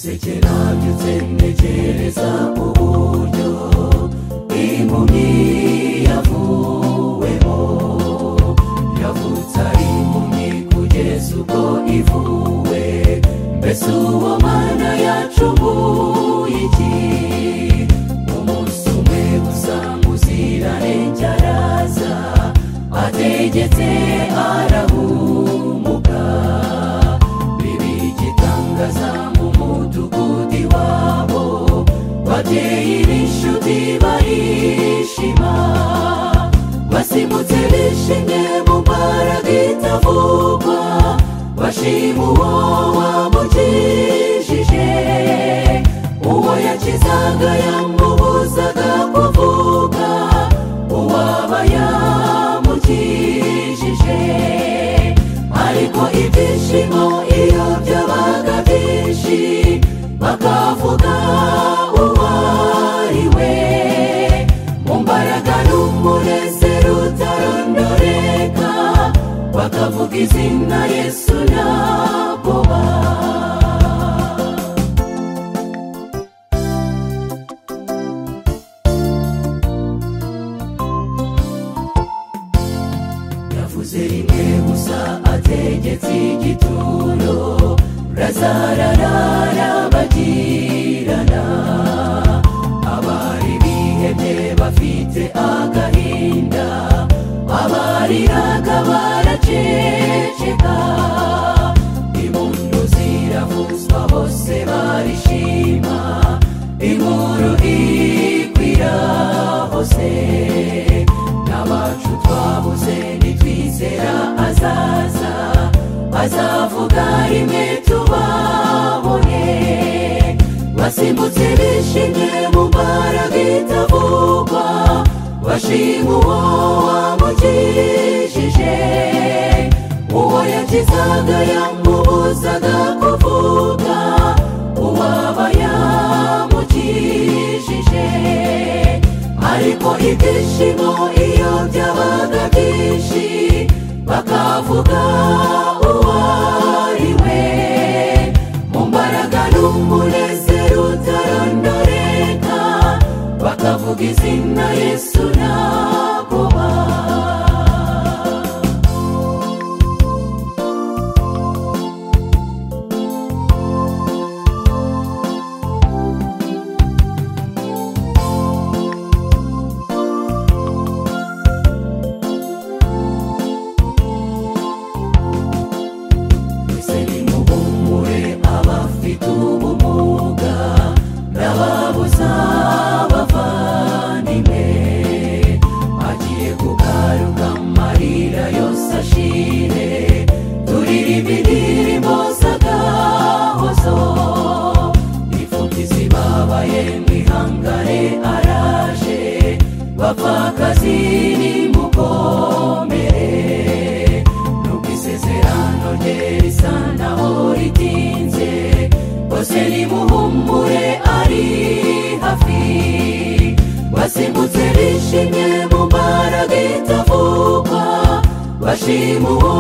kirangiza integereza mu buryo impumyi yavuweho yavutse ari impumyi kugeza ubwo ivuwe mbese uwo mana yacumuye iki umunsi umwe gusa muziranenge araza ategetse arahumuka bibi igitangaza mu mudugudu iwabo babyeyi b'inshuti barishima basimutse bishimye mu mbaraga itavugwa bashima uwo wamukijije uwo yakizaga yamubuzaga kuvuga uwaba yamukijije ariko ibyishimo iyo byabaga byinshi bakavuga uwo ari we mu mbaraga n'umunezero utarondoreka bakavuga izina yesu naboba yavuze rimwe gusa ategetse igituro razararara bagirana abari bihebye bafite agahinda abariraga baraceceka impundu ziravuzwa bose barishima inkuru ikwira hose n'abacu twabuze ntitwizera azaza azavuga rimwe tubabone basimbutse bishimye mu mbaraga itavugwa bashima uwo wamukijije uwo yakizaga yamubuzaga kuvuga uwaba yamukijije ariko ibyishimo iyo byabaga byinshi bakavuga uwo ari we mu mbaraga n'umunezero utarondoreka bakavuga izina yesu nagoba twese nimuhumure abafite ubumuga n'ababuza abavandimwe agiye kugaruka amarira yose ashire turirimbe indirimbo z'agahozo imfubyi zibabaye mwihangane araje bapfakazi nimukomere nubwo isezerano rye risa naho ritinze bose nimuhumure ari hafi basimbutse bishimye mu mbaraga itavugwa bashima uwo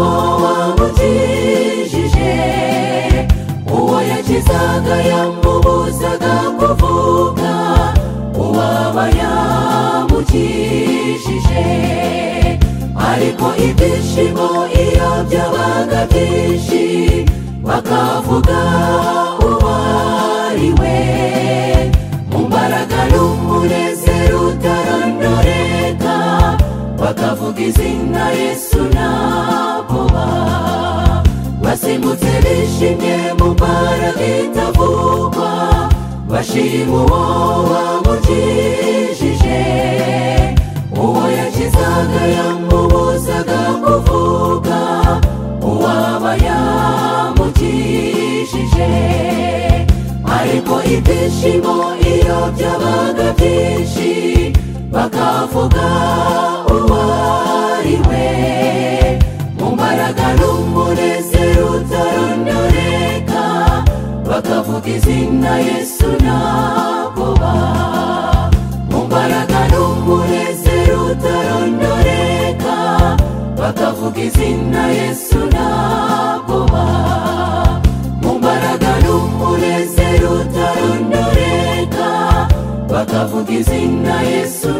wamukijije uwo yakizaga yamubuzaga kuvuga uwaba yamukijije ariko ibyishimo iyo byabaga byinshi bakavuga uwo ari we mu mbaraga n'umunezero utarondoreka bakavuga izina yesu naboba basimbutse bishimye mu mbaraga itavugwa bashima uwo wamukijije uwo yakizaga yamubuzaga kuvuga uwaba yamukijije ariko ibyishimo iyo byabaga byinshi bakavuga uwo ari we mu mbaraga n'umunezero utarondoreka bakavuga izina yesu nagoba mu mbaraga n'umunezero utarondoreka bakavuga izina yesu nagoba mu mbaraga n'umunezero izina yesu